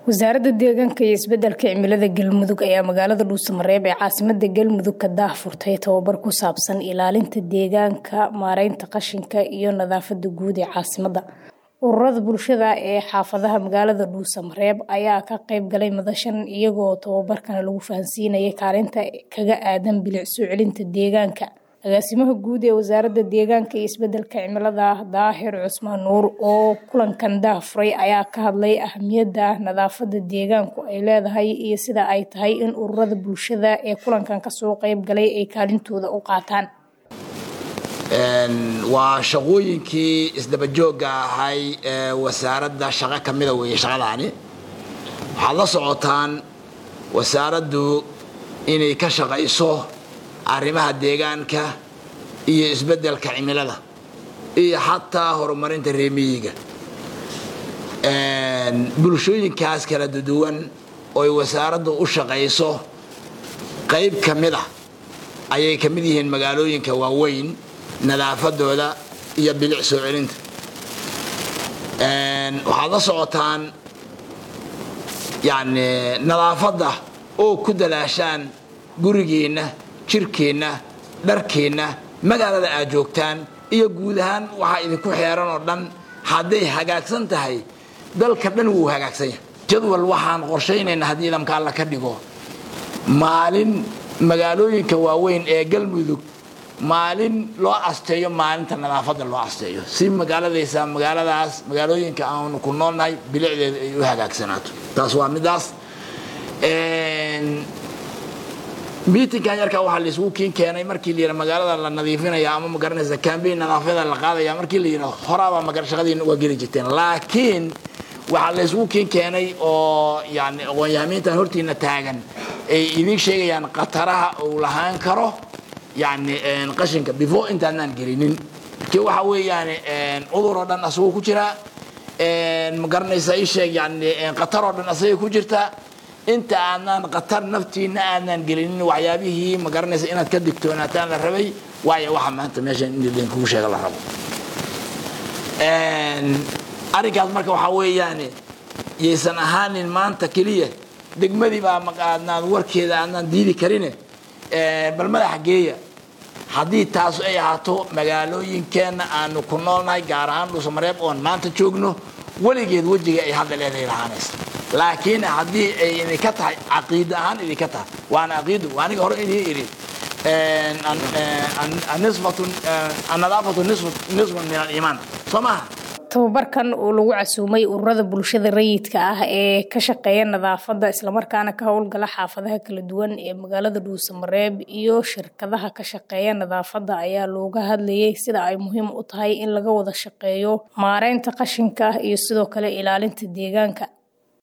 wasaaradda deegaanka iyo isbedelka cimilada galmudug ayaa magaalada dhuusamareeb ee caasimada galmudug ka daahfurtay tababar ku saabsan ilaalinta deegaanka maareynta qashinka iyo nadaafada guud ee caasimada ururada bulshada ee xaafadaha magaalada dhuusamareeb ayaa ka qeyb galay madashan iyagoo tababarkana lagu fahansiinayay kaalinta kaga aadan bilic soo celinta deegaanka agaasimaha guud ee wasaaradda deegaanka iyo isbedelka cimilada daahir cusmaan nuur oo kulankan daahfuray ayaa ka hadlay ahamiyadda nadaafada deegaanku ay leedahay iyo sida ay tahay in ururada bulshada ee kulankan kasoo qeyb galay ay kaalintooda u qaataan waa shaqooyinkii isdabajooga ahay ee wasaaradda shaqo ka mida weeye shaqadaani waxaad la socotaan wasaaraddu inay ka shaqayso arrimaha deegaanka iyo isbeddelka cimilada iyo xataa horumarinta reemiyiga bulshooyinkaas kala duwan ooy wasaaraddu u shaqayso qayb ka mid ah ayay ka mid yihiin magaalooyinka waaweyn nadaafadooda iyo bilic soo celinta waxaad la socotaan yani nadaafadda oo ku dalaashaan gurigiinna jirkeenna dharkeenna magaalada aad joogtaan iyo guud ahaan waxaa idinku xeeran oo dhan hadday hagaagsan tahay dalka dhan wuu hagaagsan yahay jadwal waxaan qorshaynaynaa haddii idamka alla ka dhigo maalin magaalooyinka waaweyn ee galmudug maalin loo asteeyo maalinta nadaafadda loo asteeyo si magaaladaysa magaaladaas magaalooyinka aanu ku noolnahay bilicdeeda ay u hagaagsanaato taas waa midaas miitinkan yarkaa waxaa laisugu kiin keenay markii la yidha magaalada la nadiifinaya ama magaranaysa cambayn nadaafada la qaadaya markii la yidha horaabaa magar shaqadiina waa geli jirteen laakiin waxaa laysugu kiin keenay oo yani aqoon-yahamiintan hortiina taagan ay idiin sheegayaan khataraha uu lahaan karo yani qashinka before intaanaan gelinin ki waxa weeyaan cudur oo dhan asagoo ku jira ma garanaysa ii sheeg yani khatar oo dhan asagay ku jirta inta aanaan khatar naftiina aanaan gelinin waxyaabihii ma garanaysa inaad ka digtoonaataan la rabay waayo waxa maanta meeshan in idinkugu sheega la rabo arrinkaas marka waxaa weeyaan yaysan ahaanin maanta keliya degmadii baa aadnaan warkeeda aanaan diidi karine bal madaxa geeya haddii taas ay ahaato magaalooyinkeenna aanu ku noolnahay gaar ahaan dhuusamareeb oon maanta joogno weligeed wejiga ay hadda leedahay lahaanaysa laakiin haddii ay idinka tahay caqiida ahaan idinka tahay waana caqiidu waa aniga hore idiin idhi annadaafatu nisfun min aliimaan soo maaha tababarkan oo lagu casuumay ururada bulshada rayidka ah ee ka shaqeeya nadaafadda islamarkaana ka howlgala xaafadaha kala duwan ee magaalada dhuusamareeb iyo shirkadaha ka shaqeeya nadaafadda ayaa looga hadlayay sida ay muhiim u tahay in laga wada shaqeeyo maareynta qashinka iyo sidoo kale ilaalinta deegaanka